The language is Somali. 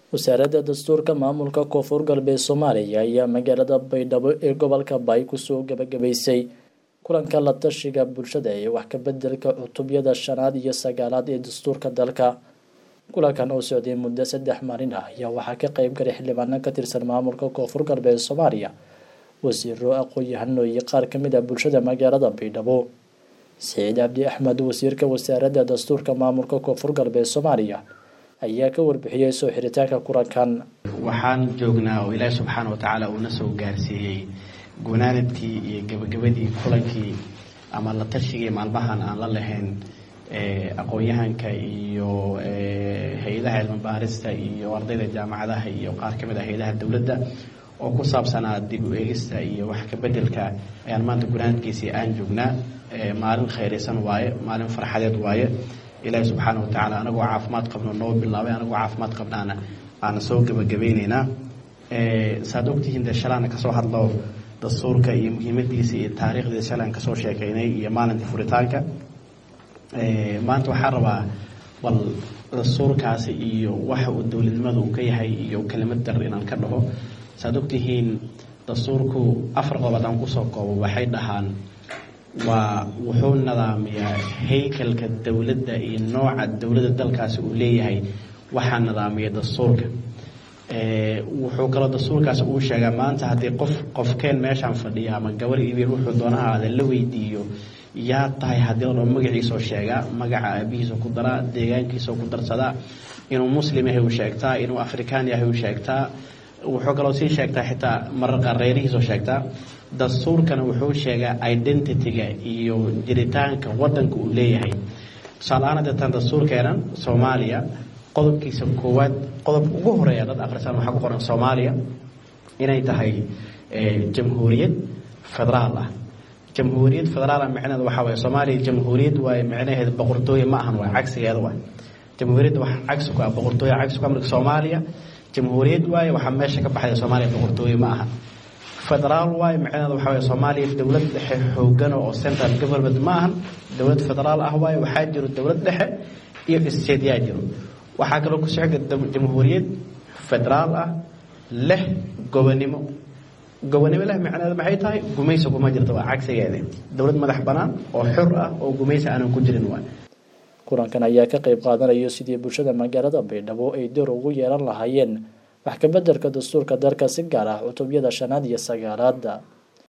wasaaradda dastuurka maamulka koonfur galbeed soomaaliya ayaa magaalada baydhabo ee gobolka baay kusoo gabagabaysay kulanka la tashiga bulshada ee wax ka bedelka cutubyada shanaad iyo sagaalaad ee dastuurka dalka kulankan oo socday muddo saddex maalin ah ayaa waxaa ka qeyb galay xildhibaano ka tirsan maamulka koonfur galbeed soomaaliya wasiiro aqoon-yahano iyo qaar kamid ah bulshada magaalada baydhabo saciid cabdi axmed wasiirka wasaaradda dastuurka maamulka koonfur galbeed soomaaliya ayaa ka warbixiyey soo xiritaanka kulankan waxaan joognaa oo ilaahi subxaana watacaala uuna soo gaarsiiyey gunaanadkii iyo gebagabadii kulankii ama la tashigii maalmahan aan la lahayn aqoon-yahanka iyo hay-adaha cilmi baarista iyo ardayda jaamacadaha iyo qaar ka mid ah hay-adaha dowladda oo ku saabsanaa dib u eegista iyo wax ka bedelka ayaan maanta gunaanadkiisii aan joognaa maalin khayraysan waaye maalin farxadeed waaye ilaahi subxaana watacaala anagoo caafimaad qabno noo bilaabay anagoo caafimaad qabnaana aana soo gebagabayneynaa saad ogtihiin dee shalaana kasoo hadlo dastuurka iyo muhiimadiisa iyo taariikhdiisa shalaan kasoo sheekeynay iyo maalinta furitaanka maanta waxaan rabaa bal dastuurkaasi iyo waxa uu dowladnimada uu ka yahay iyo kelimad dar inaan ka dhaho saad ogtihiin dastuurku afar qobood aan kusoo koobo waxay dhahaan waa wuxuu nidaamiyaa haykalka dowladda iyo nooca dowladda dalkaasi uu leeyahay waxaa nidaamiya dastuurka wuxuu kaloo dastuurkaasi uu sheegaa maanta haddii qof qofkeen meeshaan fadhiya ama gabar ibir wuxuu doona ahaada la weydiiyo yaa tahay haddii la dhao magaciisoo sheegaa magaca aabihiisa ku daraa deegaankiisao ku darsadaa inuu muslim yahay uu sheegtaa inuu afrikaan yahay uu sheegtaa wuxuu kaloo sii sheegtaa xitaa marar qaar reerihiisoo sheegtaa dastuurkana wuxuu sheegaa identityga iyo jiritaanka wadanka uu leeyahay tusaale-aan deetaan dastuurkeenan soomaaliya qodobkiisa koowaad qodobka ugu horeeya dad akhrisaan waxaa ku qoran soomaaliya inay tahay jamhuuriyad federaal ah jamhuuriyad federaal ah micneheed waxaa waye soomaaliya jamhuuriyad waaye micnaheed boqortooye ma ahan waay cagsigeeda waay jamhuuriyadda wax cagsi ku ah boqortooye cagsi ku ah marka soomaaliya jamhuuriyad waaye waxaa meesha ka baxaya soomaaliya boqortooye ma aha federaal waaye micnaheeda waxaa waye soomaaliya dowlad dhexe xoogano oo central government ma ahan dowlad federaal ah waaye waxaa jiro dowlad dhexe iyo isteedyaa jiro waxaa kaloo ku socda jamhuuriyad federaal ah leh gobonimo gobonimo leh micneheeda maxay tahay gumaysi kuma jirto waa cagsigeeda dowlad madax banaan oo xor ah oo gumaysi aanan ku jirin waay kulankan ayaa ka qayb qaadanayo sidii bulshada magaalada baydhabo ay door ugu yeelan lahaayeen wax ka bedelka dastuurka dalka si gaar ah cutubyada shanaad iyo sagaalaada